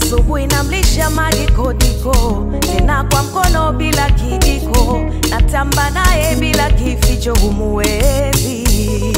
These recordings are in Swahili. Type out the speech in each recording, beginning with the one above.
asubuhi namlisha madikodiko, tena kwa mkono bila kijiko, natamba naye bila kificho, humuwezi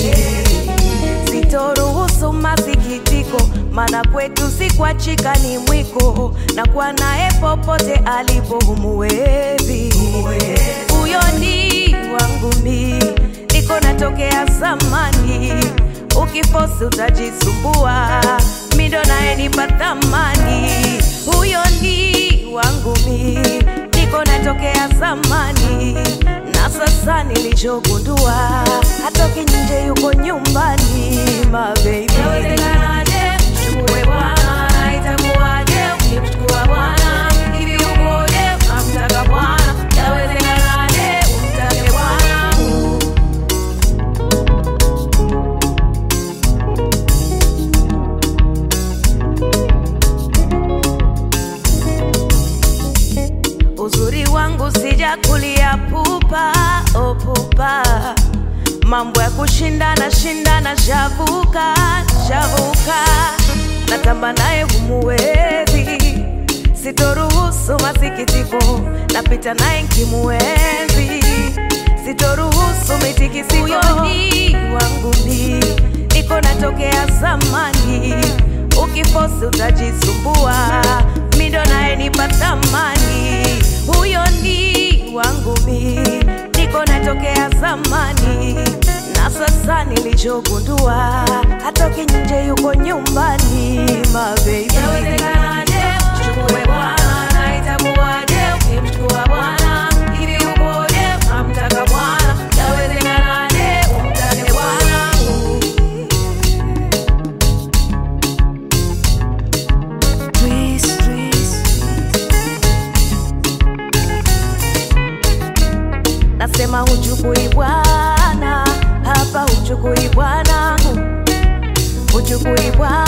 sitoruhusu masikitiko, mana kwetu si kuachika ni mwiko, na kwa naye popote alipo humuwezi. Huyo ni wangu mi, niko natokea zamani, ukifosi utajisumbua, mindo naye nipa thamani. Huyo ni wangu mi, niko natokea zamani, na sasa nilichogundua, hatoki nje, yuko nyumbani, my baby. Yawezekanaje mchukue bwana, itakuwaje ukimchukua bwana? Hivi ukoje unamtaka bwana? Yawezekanaje umtake bwana? Uzuri wangu sijakulia pupa, oh pupa, mambo ya kushindana shindana, shavuka shavuka, natamba naye humuwezi, sitoruhusu masikitiko, napita naye nkimuenzi, sitoruhusu mitikisiko. Huyo ni wangu mi, niko natokea zamani, ukifosi utajisumbua, mindo naye nipa thamani. Huyo ni wangu mi, niko natokea zamani, na sasa nilichogundua, hatoki nje, yuko nyumbani, my baby. Yawezekanaje mchukue bwana, na itakuwaje ukimchukua bwana? Hivi ukoje unamtaka bwana? Yawezekanaje umtake bwana? Twist, twist. Nasema huchukui bwana hapa, huchukui bwanangu, huchukui bwana